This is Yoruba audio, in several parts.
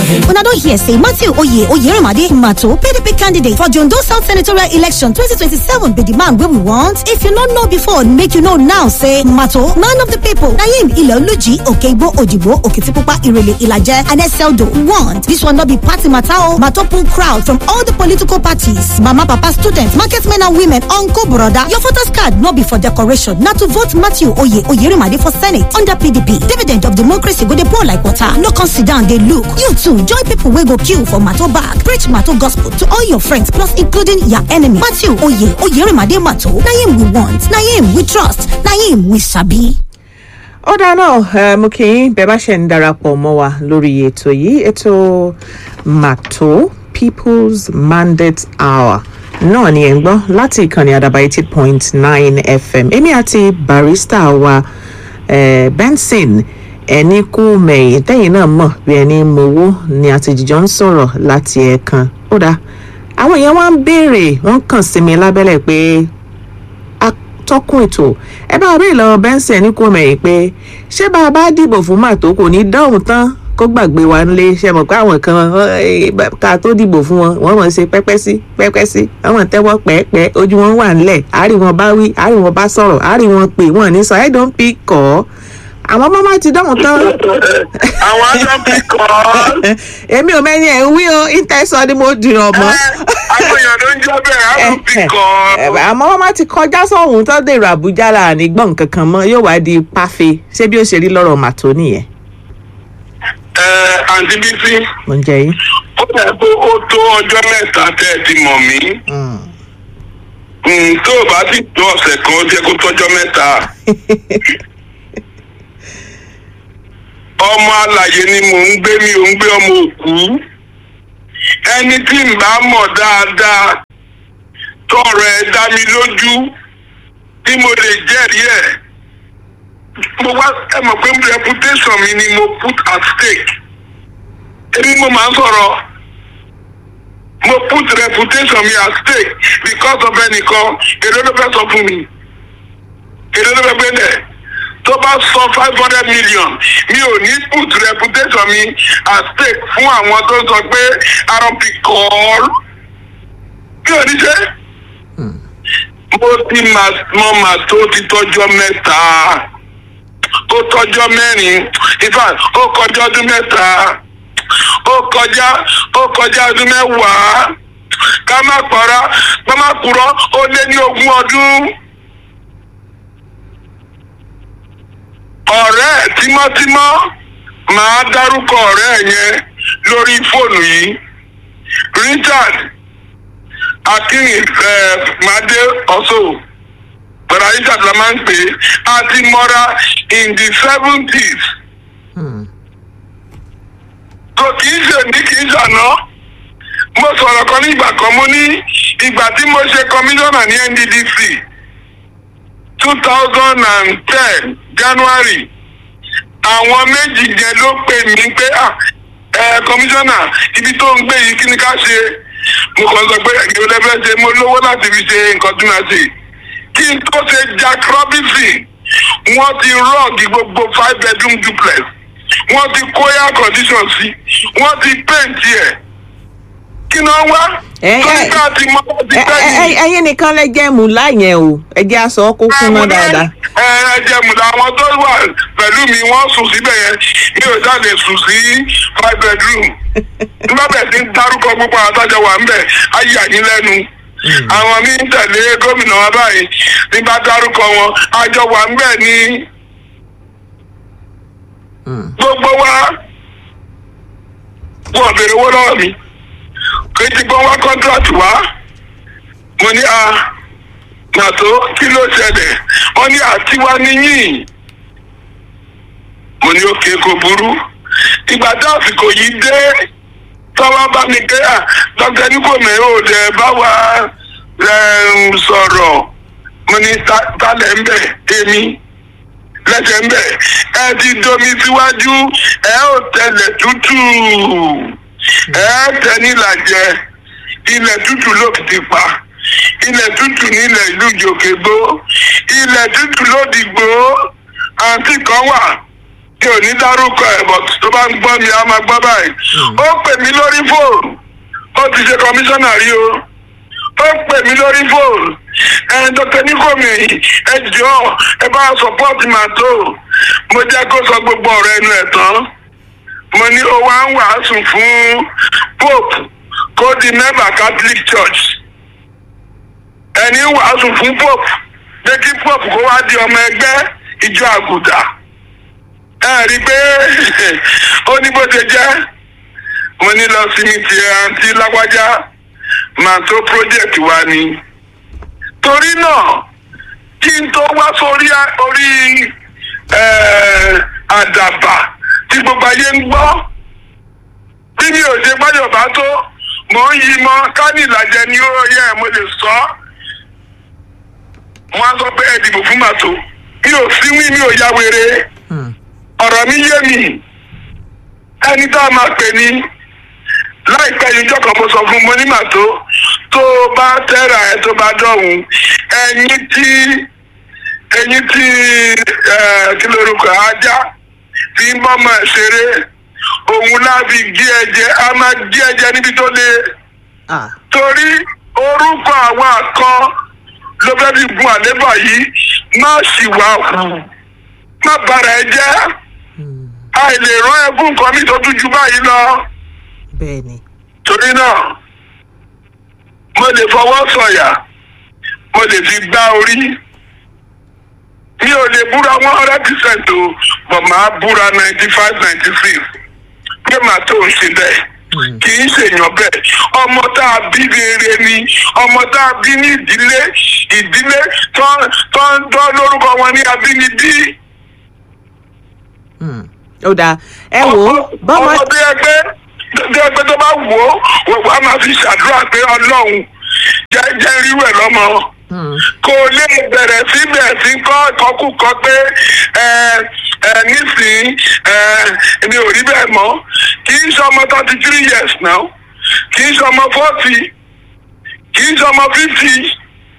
Una don hear say Matthew Oye Oyerimade Mato PDP candidate for Jondo South Senatorial Election 2027 be the man wey we want. If you no know before, make you know now say Mato, man of the people, na him Ileoluji, Okeibo, Ojigbo, Okitipupa, Irele, Ilaje, and Eseldo want. This one no be party matter o. Mato pull crowd from all the political parties. Mama, papa, students, market men and women, uncle, brother. Your voters card no be for decoration. Na to vote Matthew Oye Oyerimade for Senate under PDP. Dividend of democracy go dey pour like water. No come sit down dey look. You too join people wey go queue for Mato bag. Preach Mato gospel to all your friends plus including your enemy. Matthew Oye Oyerimade Mato. Na him we want. Na him we trust. Na him we sabi. ó dáná ẹ mo kì í bẹ bá ṣe ń darapọ̀ mọ́ wa lórí ètò yìí ètò mato people's mandate hour náà ni ẹ̀ ń gbọ́ láti ìkànnì àdàbà eighty point nine fm èmi àti barista wa eh, benson ẹni kú mẹ̀yìn tẹ́yìn náà mọ̀ bí ẹni mowó ni àtijọ́ ń sọ̀rọ̀ láti ẹ̀ẹ̀kan ó dáa àwọn èèyàn wá ń béèrè wọ́n kàn sí mi lábẹ́lẹ̀ pé atọ́kùn ètò ẹ bá rí ìlọ bẹ́ńsì ẹni kú mẹ̀yìn pé ṣé bá a bá dìbò fún màtó kò ní dọ́hùn tán kó gbàgbé wa nílé ṣe mọ̀ pé àwọn kan eh, ká tó dìbò fún wọn wọ́n mọ̀ ṣe pẹ́pẹ́ sí pẹ́pẹ́ sí wọ́n mọ̀ tẹ́wọ́ pẹ́ẹ́pẹ́ ojú wọn wà nílẹ̀ àárí wọn bá wí àárí wọn bá sọ̀rọ̀ àárí wọn pè wọ́n ní sọ ẹ̀ dọ́n pí kọ́ àwọn ọmọ máa ti dọ́hùn tán àwọn adábí kan èmi ò mẹ́ni ẹ̀ ń wí o ìtẹ̀sọ́ ni mo dìrọ̀ mọ́. àwọn èèyàn ló ń jẹ́ bẹ́ẹ̀ adábí kan àmọ́ wọ́n máa ti kọjá sọ̀hún tó dèrò àbújá là ní gbọ̀n kankan mọ́ yóò wá di páfe ṣé bí ó ṣe rí lọ́rọ̀ màtó nìyẹn. ẹ àǹtí bísí mo ń jẹ yín. ó dẹ̀ pé ó tó ọjọ́ mẹ́ta tẹ́ ẹ ti mọ̀ mí Mm, tó o bá sì tó ọ̀sẹ̀ kan ó jẹ́ kó tọ́jọ́ mẹ́ta ọmọ alàyè ni mò ń gbé mi ò ń gbé ọmọ òkú ẹni tí n bá mọ̀ dáadáa tọrọ ẹ dá mi lójú tí mo lè jẹ́rìí ẹ̀ mo wá ẹ mọ̀ pé reputation mi ni mo put at stake èmi mo máa ń sọ̀rọ̀ mo put reputation mi at stake because of ẹnìkan èdè ló fẹ́ sọ fún mi èdè ló fẹ́ gbé lẹ̀ tó bá sọ five hundred million mi ò ní put reputation mi at stake fún àwọn tó sọ pé arọ́bì kọ́ọ́l mi ò ní ṣe mo ti mọ màá tó ti tọ́jọ́ mẹ́ta ó tọ́jọ́ mẹ́rin in fact ó kọjá ọdún mẹ́ta ó kọjá ó kọjá ọdún mẹ́wàá ká má pọ̀ra ká má purọ́ ó lé ní ogún ọdún. ọ̀rẹ́ ẹ̀ tímọ́tímọ́ màá dárúkọ ọ̀rẹ́ ẹ̀ yẹn lórí fóònù yìí richard akínmádé ọ̀ṣọ́ bàrà richard la máa ń pè é àti mọ́ra in the seventies kò kì í ṣe ní kì í ṣàná mo sọ̀rọ̀ kan ní ìgbà kan mo ní ìgbà tí mo ṣe kọmíṣánná ní nddc two thousand and ten january àwọn méjì yẹn ló pè mí pé ah ẹ kọmíṣánná ibi tó ń gbé yìí kí ni ká ṣe mo kàn sọ pé ìgbèrè lẹ́fẹ̀ẹ́ ṣe mo lówó láti fi ṣe nǹkan tí màá ṣe kí n tó ṣe jack robinson wọ́n ti rọ́ọ̀gì gbogbo five bedroom duplex wọ́n ti kó air condition sí wọ́n ti paint ẹ̀ kí ni wọ́n wá Ẹ- torí ẹ- pé a ti mọ bá ti Ẹ- pẹ́ ẹ- yìí. ẹ- ẹyin nìkan lẹ jẹ́ mú láyẹn o ẹ jẹ́ aṣọ kó kúnná dáadáa. ẹ ẹ jẹmùdà àwọn tó wà pẹ̀lú mi wọ́n sùn síbẹ̀ yẹn mi ò jáde sùn sí five bedroom nígbà bẹ́ẹ̀ ti ń dárúkọ gbogbo àwọn àtàjọ wà ńbẹ̀ ayé àyín lẹ́nu àwọn mi ń tẹ̀lé gómìnà wa báyìí nígbà dárúkọ wọn àjọ wà ńbẹ̀ ní gbogbo wa wọ́n béèrè owó lọ́wọ́ mi kò tí gbọ́n wá contract wá mo ní a pàtó kí ló ṣẹlẹ̀ wọ́n ní àtiwá níyìn mo ní òkè kò burú ìgbà tí àsìkò yìí dé tọ́wọ́ bá mi pé à dr nígbòmí ò dẹ̀ bá wa em, sọ̀rọ̀ mo ní "Ta- talẹ̀ ń bẹ̀ èmi lẹ́sẹ̀ ń bẹ̀ ẹ ti domi síwájú ẹ ò tẹlẹ̀ tútù ẹ tẹ nílàjẹ ilẹ̀ tútù ló ti pa ilẹ̀ tútù nílẹ̀ ìlú ìjòkègbó ilẹ̀ tútù ló dìgbò àǹtí kan wà tí ò ní dárúkọ ẹ̀ bọ̀ tó bá ń gbọ́ mi á máa gbọ́ báyìí ó pè mí lórí fóònù ó ti ṣe kọmíṣánná rí o ó pè mí lórí fóònù ẹ dr nikomi ẹ jọ ẹ bá sọpọ́ọ̀tì màtó mo jẹ́ kó sọ gbogbo ọ̀rọ̀ ẹnu ẹ̀ tán mo ní ó wá ń wàásù fún pope kó di member catholic church ẹni ń wàásù fún pope pé kí pope kó wá di ọmọ ẹgbẹ́ ìjọ àgùdà ẹ rí i pé ó ní bó ṣe jẹ́ mo ní lọ sí mi ti àǹtí lágbájá màá tó project wa ni torí náà kí n tó wá sórí orí eh, àdàbà tí gbogbo ayé ń gbọ́ bí mi ò ṣe gbọ́dọ̀ bá tó mò ń yí mọ́ kání ìlàjẹ ni ó yẹ mo lè sọ ọ́ wọ́n á sọ pé ẹ dìbò fún màtó mi ò síwí mi ò ya wèrè Hmm. ọ̀rọ̀ mi yé mi ẹni tá a máa pè ní láìpẹ́ yìí jọ́kàn mo sọ fún mo ní màtó tó o bá tẹ́ra ẹ tó bá dọ̀hún ẹyin tí ẹyin tí ẹ kí lorúkọ ajá fi ń bọ́mọ ẹ̀ ṣeré òun láfi gé ẹ̀jẹ̀ a máa gé ẹ̀jẹ̀ níbi tó le Ah. torí orúkọ àwọn àkọ ló fẹ́ fi gun àlébà yìí má sì wá hù má bàrà ẹ jẹ́ Hmm. àìlè rán ẹkún nǹkan mi tó tún ju báyìí lọ bẹ́ẹ̀ ni. torí náà mo lè fọwọ́ sọ̀yà mo lè fi gbá orí mi ò lè búra one hundred percent o but màá búra ninety five ninety six pé màá tó ń ṣe bẹ́ẹ̀ Hmm. kì í ṣèyàn bẹ́ẹ̀ ọmọ tá a bí rere ni ọmọ tá a bí ní ìdílé ìdílé tó tó ń tọ́ lórúkọ wọn ní abínibí. Hmm. ó dáa ẹ wò ó bọ́mọ ọmọ bí ẹgbẹ́ bí ẹgbẹ́ tó bá wò ó wọ́n á máa fi ṣàdúrà pé ọlọ́run jẹ́ jẹ́ rírú ẹ̀ lọ́mọ Hmm. kò lè bẹ̀rẹ̀ sí bẹ̀rẹ̀ sí kọ́ ìkọkúkọ pé ẹ ẹ nísìnyí ẹ mi ò rí bẹ́ẹ̀ mọ́ kì í ṣe ọmọ thirty three years now kì í ṣe ọmọ forty kì í ṣe ọmọ fifty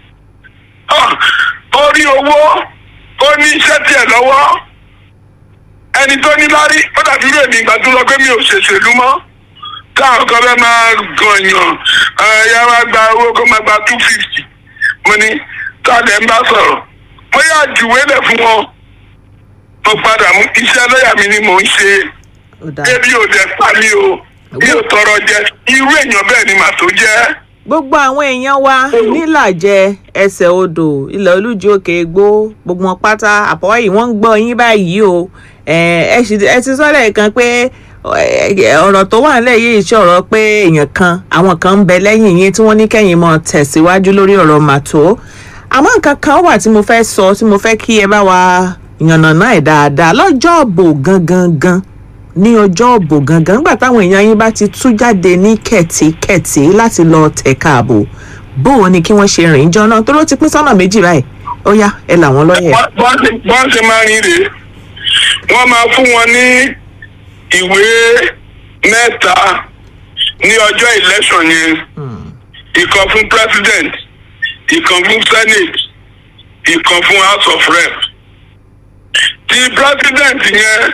orí owó ó ní iṣẹ́ tiẹ̀ lọ́wọ́ ẹni tó ní lárí ó dàbí rẹ̀ ní ìgbà tó lọ pé mi ò ṣèṣèlú mọ́ táwọn kan fẹ́ máa gànyàn ẹ̀yà wa gba owó kó máa gba two fifty mo ní tálẹ̀ ń bá sọ̀rọ̀ mo yà jùwé lẹ̀ fún wọn mo padà mú iṣẹ́ lọ́yà mi ni mò ń ṣe ó dáa ebi ò dẹ̀ pa mí o mi ò tọrọ jẹ irú èèyàn bẹ́ẹ̀ ni màá tó jẹ́ gbogbo àwọn èèyàn wa nílàjẹ ẹsẹ̀ odò ilẹ̀ olújú òkè egbò gbogbo wọn pátá àpọ̀wáyì wọ́n ń gbọ́ yín báyìí o ẹ ẹ sì- ẹ ti sọ́lẹ̀ kan pé ẹ, ọ̀rọ̀ tó wà nílẹ̀ yìí ṣọ̀rọ̀ pé èèyàn kan àwọn kan ń bẹ lẹ́yìn yín tí wọ́n ní kẹ́yìn mọ́ tẹ̀síwájú lórí ọ̀rọ̀ màtó àmọ́ nǹkan kan wà tí mo fẹ́ sọ tí mo fẹ́ kí ẹ bá wa yànnàná ẹ̀ dáadáa lọ́jọ́ òbò gangan gan ní ọjọ́ òbò gangan nígbà táwọn èèyàn yín bá ti tú jáde ní kẹ̀tíkẹ̀tí láti lọ tẹ̀ka ààbò bóun ni kí wọ́n ṣe rìn jọ náà tó ló ti pín sọ́nà méjì báyìí ó yá ẹ làwọn lọ́yẹ̀. bọ́n ṣe- bọ́n ṣe máa ń rìn rèé wọ́n máa fún wọn ní ìwé mẹ́ta ní ọjọ́ election yẹn ìkan fún president ìkan fún senate ìkan fún house of rep ti president yẹn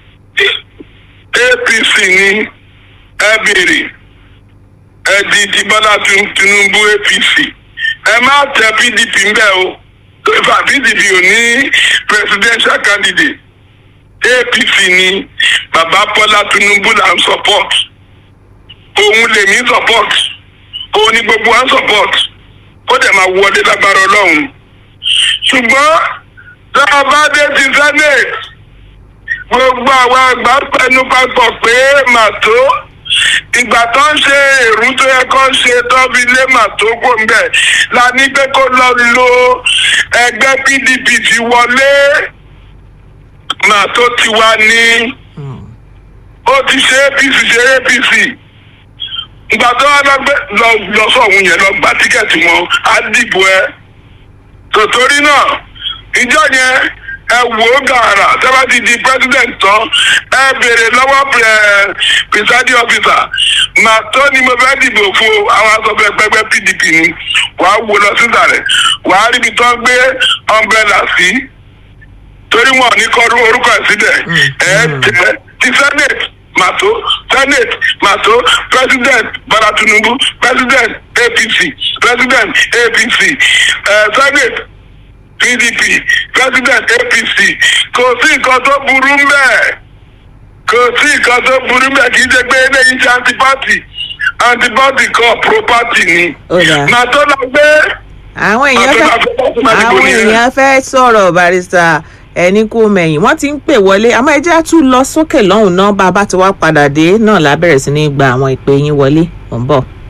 apc ní ẹ béèrè ẹ di ti bọ́lá Tin- tinubu apc ẹ má tẹ pdp ń bẹ̀ o ìfà pdp ò ní presidential candidate apc ní bàbá bọ́lá tinubu là ń support òun lèmi support òun ni gbogbo wa ń support ó dẹ̀ máa wọlé lágbára ọlọ́run ṣùgbọ́n tá a bá dé ti senate gbogbo àwọn àgbà pẹnu papọ̀ pé màtó ìgbà tó ń ṣe èrú tó yẹ kó ń ṣe tó fi lé màtó kò ń bẹ̀ la ní pé kó lọ lo ẹgbẹ́ pdp ti wọlé màtó ti wá ní ó ti ṣe apc ṣe apc ìgbà tó wá lọ gbé lọ lọ sọ̀hún yẹn lọ gba tíkẹ́ẹ̀tì wọn á dìbò ẹ tòtórí náà ìjọ yẹn ẹ wò ó gàrà tẹ́lá ti di president tán ẹ béèrè lọ́wọ́ ẹ presiding officer màá tó ni mo fẹ́ dìbò fún o àwọn asọ̀fẹ́ pẹ́pẹ́ pdp ni wàá wò lọ sísàlẹ̀ wàá ríbi tó ń gbé umbrella sí torí wọn ò ní kọ orúkọ ẹ̀ sílẹ̀ ẹ̀ tẹ̀ ti senate màtó senate màtó president bala tinubu president apc president apc uh, senate pdp president apc kò sí nǹkan tó burú mẹ́ẹ̀ kò sí nǹkan tó burú mẹ́ẹ̀ kì í ṣe pé eléyìí ṣe antipati antipati kan property ni Ó dáa. màtó lọ gbé àwọn èèyàn Àtọ́lá fẹ́ fẹ́ láti máa dìbò àwọn nìyẹn. èèyàn fẹ́ sọ̀rọ̀ barista ẹni kú mẹ́yìn wọ́n ti ń pè wọlé àmọ́ ẹjẹ́ á tún lọ sókè lọ́hùn náà bá a bá ti wá padà dé náà lábẹ̀rẹ̀ sí ní gba àwọn ìpè yín wọlé mò ń bọ̀.